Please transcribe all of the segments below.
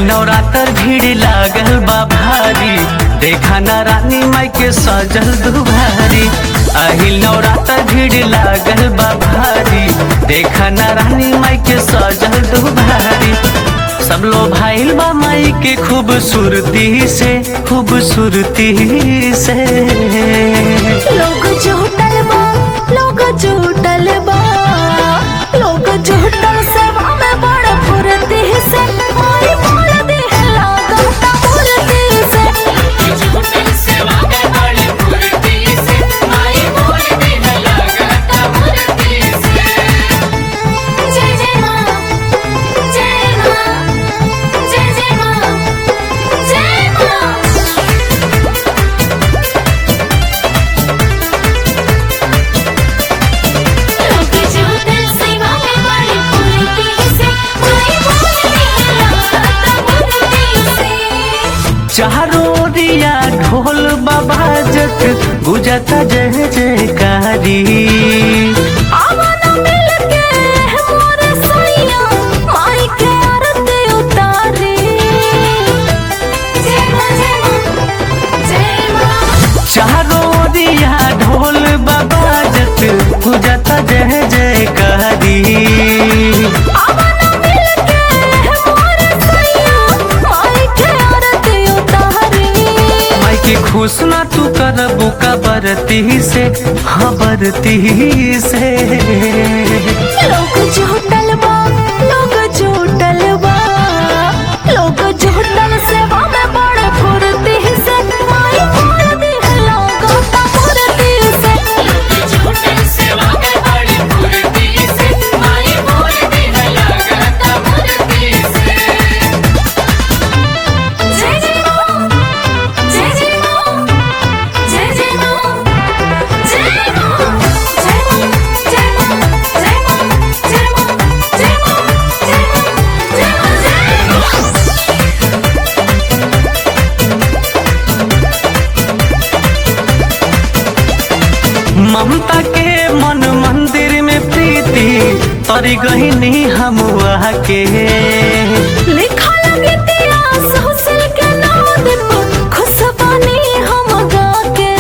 नवरात्र भीड़ लागल बा भारी देखा ना रानी माई के सजल दुभारी अहिल नवरात्र भीड़ लागल बा भारी देखा ना रानी माई के सजल दुभारी सब लोग भाईल बा माई के खूबसूरती से खूबसूरती से लोग झूठल बा लोग झूठल बा लोग झूठल सेवा में बड़ फुर्ती से माई बोल दे लागता फुर्ती से जय जय मां जय मां जय जय मां जय मां लोग झूठल सेवा में बड़ फुर्ती से माई बोल दे लागता फुर्ती से चारों दिया ढोल बाबाजत गुजता जय जयकारी आवाना मिलके मोर सैया माई के आरती उतारी जय मां जय मां जय मां चारों दिया ढोल बाबाजत गुजता जय जयकारी आवाना मिलके मोर सैया माई के आरती उतारी माई की खुश ना तू करबू का बरती से हाँ बरती से लोग झूठल बा लोग झूठल बा लोग झूठल सेवा में बड़ फुर्ती से माई बोल दे लागता फुर्ती से जय जय मां जय जय मां जय जय मां जय मां जय मां जय मां जय मां जय मां जय मां जय मां जय मां जय मां ममता के मन मंदिर में प्रीति तरी गहिनी हम के लिखा लगे इतिहास हुस्न के नाम पर खुश बनी हम गा के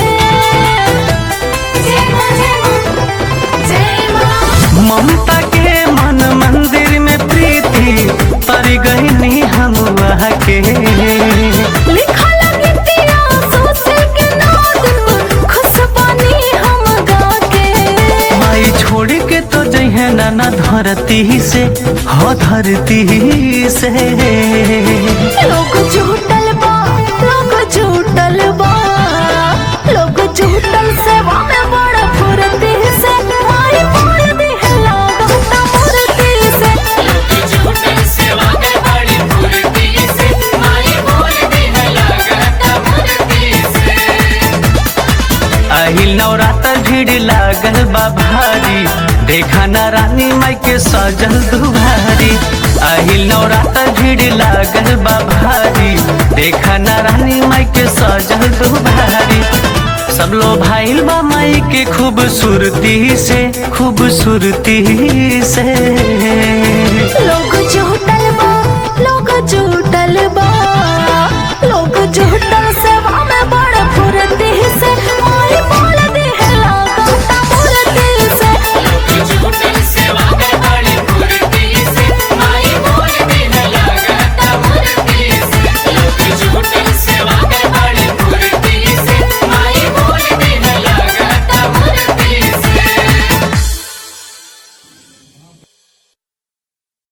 जय मां जय मां जय मां ममता के मन मंदिर में प्रीति तरी गहिनी हम के लिखा लगे इतिहास हुस्न के नाम पर खुश बनी हम गा के माई छोड़ के तो जइहे नाना धरती से हो धरती से लोग झूठल बा लोग झूठल बा लोग झूठल सेवा में बड़ फुर्ती से माई बोल दे लागता फुर्ती से अहिल नवरात्र भीड़ लागल बा भारी देखा ना रानी माई के सजल दुभारी अहिल नवरात्र भीड़ लागल बा भारी देखा ना रानी माई के सजल दुभारी सब लोग भाईल बा माई के खूबसूरती से खूबसूरती से लोग जो